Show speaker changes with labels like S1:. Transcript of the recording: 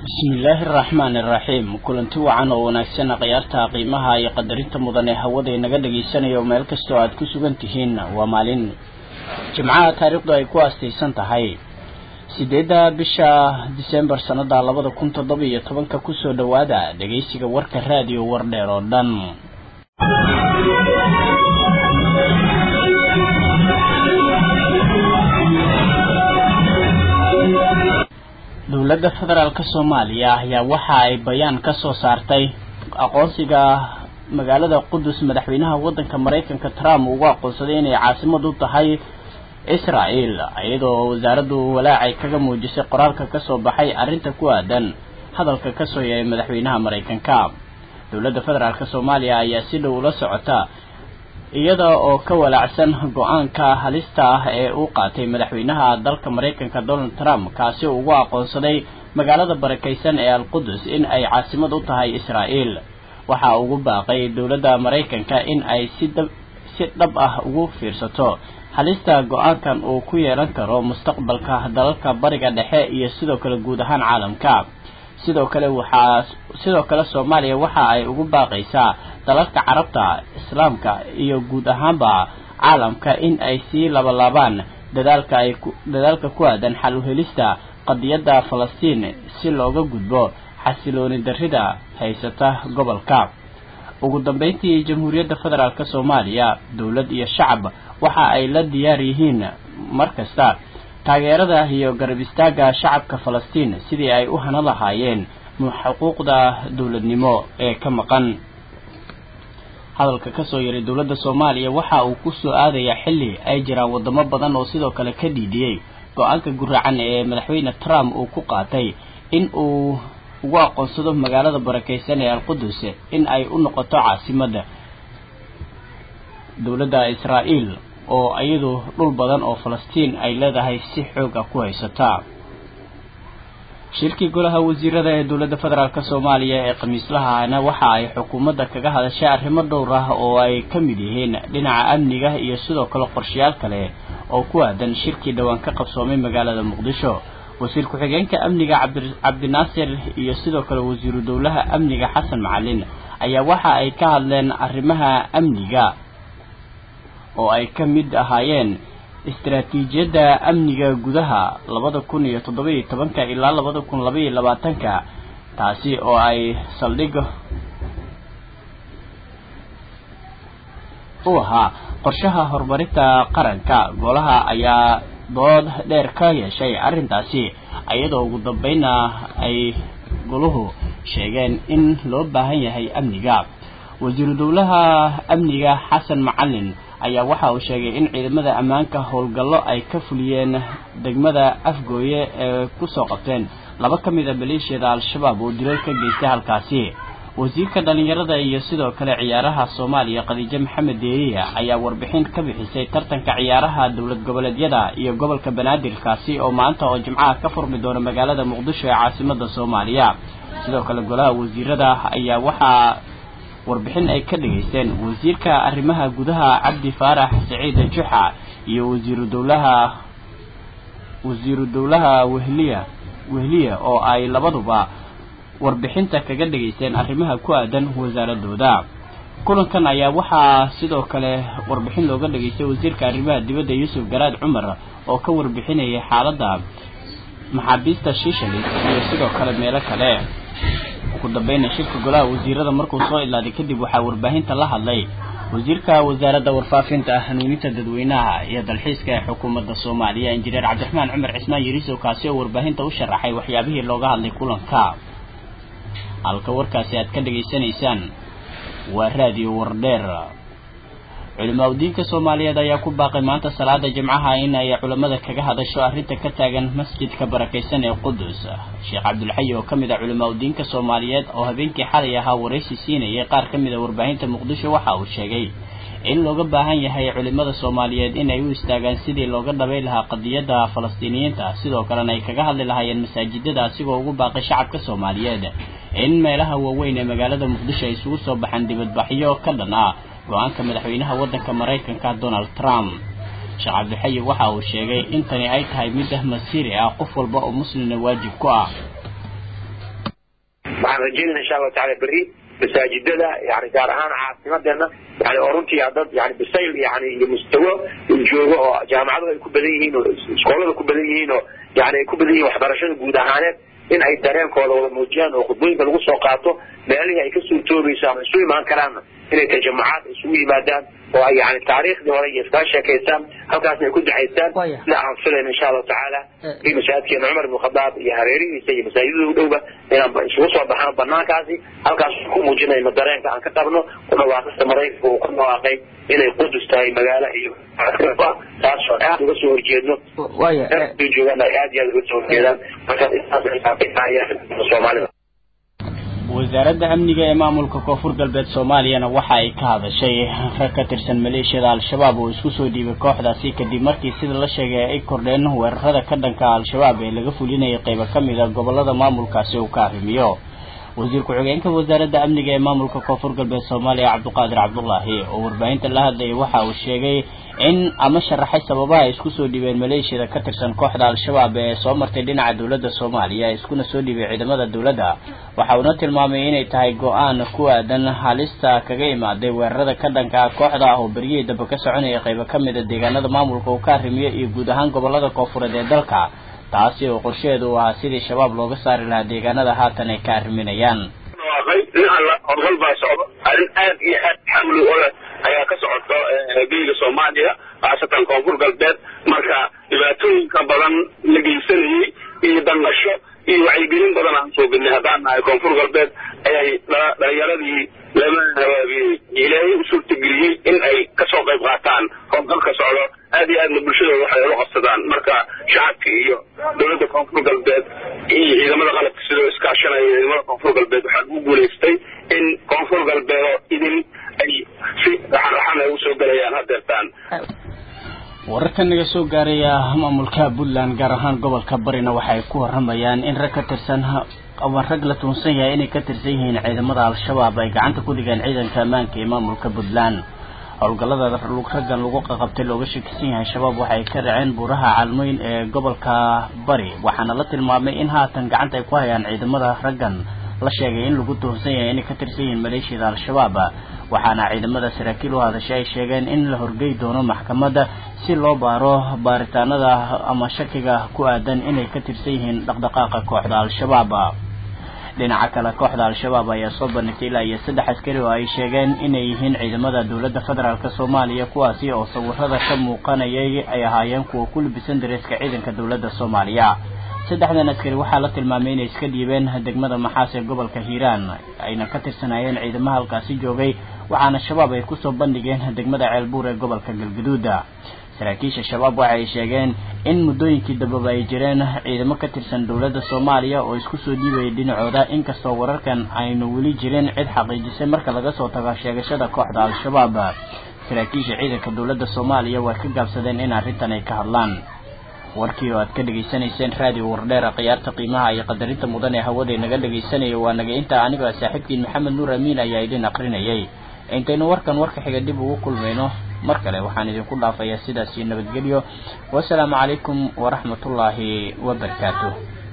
S1: bismillaahi araxmaani iraxiim kulanti wacan oo wanaagsan khiyaarta qiimaha iyo qadarinta mudan ee hawada inaga dhagaysanayo meel kastoo aad ku sugan tihiin waa maalin jimcaha taariikhdu ay ku aastaysan tahay sideedda bisha disembar sanada labada kun toddoba iyo tobanka kusoo dhowaada dhegaysiga warka raadiyo wardheer oo dhan dowladda federaalk soomaaliya ayaa waxa ay bayaan ka soo saartay aqoonsiga magaalada qudus madaxweynaha waddanka maraykanka trump ugu aqoonsaday inay caasimad u tahay israel iyadoo wasaaraddu walaacay kaga muujisay qoraalka kasoo baxay arrinta ku aadan hadalka kasoo yahay madaxweynaha maraykanka dowladda federaalk soomaaliya ayaa si dhow ula socota iyada oo ka walaacsan go-aanka halista ah ee uu qaatay madaxweynaha dalka maraykanka donald trump kaasi ugu aqoonsaday magaalada barakaysan ee alqudus in ay caasimad u tahay israel waxa ugu baaqay dowladda maraykanka in ay si si dhab ah ugu fiirsato halista go-aankan uu ku yeelan karo mustaqbalka dalalka bariga dhexe iyo sidoo kale guud ahaan caalamka sidoo kale waxaa sidoo kale soomaaliya waxa ay ugu baaqaysaa dalalka carabta islaamka iyo guud ahaanba caalamka in ay sii labalaabaan dadaalka ay dadaalka ku aadan xal uhelista qadiyadda falastiin si looga gudbo xasilooni darrida haysata gobolka ugu dambeyntii jamhuuriyadda federaalk soomaaliya dowlad iyo shacab waxa ay la diyaar yihiin mar kasta taageerada iyo garab istaagga shacabka falastiin sidii ay u hana lahaayeen xuquuqda dowladnimo ee ka maqan hadalka kasoo yaray dowladda soomaaliya waxa uu ku soo aadayaa xilli ay jiraan wadamo badan oo sidoo kale ka dhiidiyey go-aanka guracan ee madaxweyne trump uu ku qaatay in uu ugu aqoonsado magaalada barakaysan ee alqudus in ay u noqoto caasimadda dowladda israael oo iyadu dhul badan oo falastiin ay leedahay si xooga ku haysataa shirkii golaha wasiirada ee dowladda federaalk soomaaliya ee khamiislahana waxa ay xukuumadda kaga hadashay arrimo dhowr ah oo ay ka mid yihiin dhinaca amniga iyo sidoo kale qorshayaal kale oo ku aadan shirkii dhowaan ka qabsoomay magaalada muqdisho wasiir ku-xigeenka amniga cabdinaasir iyo sidoo kale wasiiru dowlaha amniga xasan macalin ayaa waxa ay ka hadleen arrimaha amniga oo ay ka mid ahaayeen istaraatiijiyadda amniga gudaha labada kun iyo toddoba iyo tobanka ilaa labada kun laba iyo labaatanka taasi oo ay saldhig u ahaa qorshaha horumarinta qaranka golaha ayaa dood dheer ka yeeshay arrintaasi iyadoo ugu dambeynna ay goluhu sheegeen in loo baahan yahay amniga wasiiru dowlaha amniga xasan macalin ayaa waxa uu sheegay in ciidamada ammaanka howlgallo ay ka fuliyeen degmada afgooye ee kusoo qabteen laba ka mid a maleeshiyada al-shabaab oo dilal ka geystay halkaasi wasiirka dhalinyarada iyo sidoo kale ciyaaraha soomaaliya khadiijo maxamed deeriya ayaa warbixin ka bixisay tartanka ciyaaraha dowlad goboleedyada iyo gobolka banaadirkaasi oo maanta oo jimcaha ka furmi doona magaalada muqdisho ee caasimada soomaaliya sidoo kale golaha wasiirada ayaa waxaa warbixin ay ka dhageysteen wasiirka arrimaha gudaha cabdi faarax saciid juxa iyo wasiiru dowlaha wasiiru dowlaha wehliya wehliya oo ay labaduba warbixinta kaga dhageysteen arrimaha ku aadan wasaaradooda kulankan ayaa waxaa sidoo kale warbixin looga dhageystay wasiirka arrimaha dibadda yuusuf garaad cumar oo ka warbixinayay xaaladda maxaabiista shishalis iyo sidoo kale meelo kale ugu dambeyna shirka golaha wasiirada markuu soo ilaaday kadib waxaa warbaahinta la hadlay wasiirka wasaaradda warfaafinta hanuuninta dadweynaha iyo dalxiiska ee xukuumadda soomaaliya injineer cabdiraxmaan cumar cismaan yariisow kaasi oo warbaahinta u sharaxay waxyaabihii looga hadlay kulanka halka warkaasi aad ka dhageysanaysaan waa raadiyo wardheer culimaa udiinka soomaaliyeed ayaa ku baaqay maanta salaada jimcaha in ay culimmada kaga hadasho arrinta ka taagan masjidka barakaysan ee qudus sheekh cabdulxayi oo ka mid a culimaa udiinka soomaaliyeed oo habeenkii xalay ahaa waraysi siinayay qaar ka mid a warbaahinta muqdisho waxa uu sheegay in looga baahan yahay culimada soomaaliyeed in ay u istaagaan sidii looga dhabay lahaa qadiyadda falastiiniyiinta sidoo kalena ay kaga hadli lahaayeen masaajidada asigoo ugu baaqay shacabka soomaaliyeed in meelaha waaweyn ee magaalada muqdisho ay isugu soo baxaan dibadbaxyo ka dhan ah go-aanka madaxweynaha waddanka maraykanka donald trump sheekh cabdixayi waxa uu sheegay in tani ay tahay mid ah masiiri ah qof walba oo muslimna waajib ku ah
S2: waxaan rajaynayna insha allahu tacala berri masaajidada yani gaar ahaan caasimadeena yani oo runtii dad yani bisayl yani iyo mustawo joogo oo jaamacaduhu ay ku badan yihiin oo iskoolada ku badan yihiin oo yani ay ku badan yihiin waxbarashada guud ahaaneed in ay dareenkooda wada muujiyaan oo khudbooyinka lagu soo qaato meelihii ay ka suurtoobayso ama isu imaan karaanna inay tajamacaad isugu yimaadaan oo ay yani taariikhdii hore iyo iskala sheekaystaan halkaasna ay ku ducaystaan sida aan filayna insha allahu tacaala i masaajidkeena cumar ibn khadaab iyo hareerihiisa iyo masaajidada u dhowba inaan isugu soo baxno banaankaasi halkaas ku muujinayno dareenka aan ka qabno dhawaaqista maraykanka uu ku dhawaaqay inay qudus tahay magaalo iyo taasoo aad uga soo horjeedno joogaan ay aad iyo aad uga soo horjeedaan markaas soomaalida
S1: wasaaradda amniga ee maamulka koonfur galbeed soomaaliyana waxa ay ka hadashay rag ka tirsan maleeshiyada al-shabaab oo isku soo dhiibay kooxdaasi kadib markii sida la sheegay ay kordheen weerarada ka dhanka al-shabaab ee laga fulinayay qaybo ka mid a gobolada maamulkaasi uu ka arrimiyo wasiir ku-xigeenka wasaaradda amniga ee maamulka koonfur galbeed soomaaliya cabdiqaadir cabdulaahi oo warbaahinta la hadlayay waxa uu sheegay in ama sharaxay sababaha ay isku soo dhiibeen maleeshiyada ka tirsan kooxda al-shabaab ee soo martay dhinaca dowladda soomaaliya iskuna soo dhiibay ciidamada dowladda waxa uuna tilmaamay inay tahay go-aan ku aadan halista kaga imaaday weerarada ka dhanka kooxda ah oo beryihii dambe ka soconaya qaybo ka mid a deegaanada maamulka uu ka arrimiyo iyo guud ahaan gobolada koonfureed ee dalka taasi oo qorsheedu u ahaa sidii shabaab looga saari lahaa deegaanada haatan ay ka arriminayaan
S3: horgal baa socdo arrin aad iyo aad xawli u leh ayaa ka socota geyga soomaaliya khaasatan koonfur galbeed marka dhibaatooyinka badan la geysanayey iyo danqasho iyo wacyigelin badan aan soo gelnay haddaan nahay koonfur galbeed ayay dhalinyaradii lama hawaabiyey ilaahay u suurtageliyey in ay kasoo qayb qaataan howlgalka socdo aad iyo aadna bulshadooda waxay ula qabsadaan marka shacabka iyo dowladda koonfur galbeed iyo ciidamada qalabka sidoo iskaashanaya ciidamada koonfur galbeed waxaa lagu guulaystay in koonfur galbeedo idin ay si raxan-raxan ay usoo gelayaan hadeertaan
S1: wararka naga soo gaaraya maamulka puntland gaar ahaan gobolka barina waxa ay ku waramayaan in rag ka tirsan ama rag la tuunsan yahay inay ka tirsan yihiin ciidamada al-shabaab ay gacanta ku dhigeen ciidanka ammaanka ee maamulka puntland howlgallada raggan lagu qaqabtay looga shakisan yahay shabaab waxay ka dhaceen buuraha caalmoyn ee gobolka bari waxaana la tilmaamay in haatan gacanta ay ku hayaan ciidamada raggan la sheegay in lagu tuhunsan yahay inay ka tirsan yihiin maleeshiyada al-shabaab waxaana ciidamada saraakiil u hadashay ay sheegeen in la horgey doono maxkamadda si loo baaro baaritaanada ama shakiga ku aadan inay ka tirsan yihiin dhaqdhaqaaqa kooxda al-shabaab dhinaca kale kooxda al-shabaab ayaa soo bandhigtay ilaa iyo saddex askari oo ay sheegeen inay yihiin ciidamada dowladda federaalk soomaaliya kuwaasi oo sawirada ka muuqanayay ay ahaayeen kuwa ku libisan dareeska ciidanka dowladda soomaaliya saddexdan askari waxaa la tilmaamay inay iska dhiibeen degmada maxaas ee gobolka hiiraan ayna ka tirsanayeen ciidamaha halkaasi joogay waxaana shabaab ay kusoo bandhigeen degmada ceelbuur ee gobolka galgaduuda saraakiisha shabaab waxa ay sheegeen in muddooyinkii dambeba ay jireen ciidamo ka tirsan dowladda soomaaliya oo isku soo dhiibayay dhinacooda inkastoo wararkan aynu weli jirin cid xaqiijisay marka laga soo tago sheegashada kooxda al-shabaab saraakiisha ciidanka dowladda soomaaliya way ka gaabsadeen in arrintan ay ka hadlaan warkii oo aad ka dhegaysanayseen raadiyo wardheera khiyaarta qiimaha iyo qadarinta mudan ee hawada naga dhegaysanaya waa naga inta anigoo saaxiibkiin maxamed nuur amiin ayaa idin aqrinayay intaynu warkan warka xiga dib ugu kulmayno mar kale waxaan idinku dhaafayaa sidaas iyo nabadgelyo wasalaamu calaykum waraxmatullaahi wabarakaatuh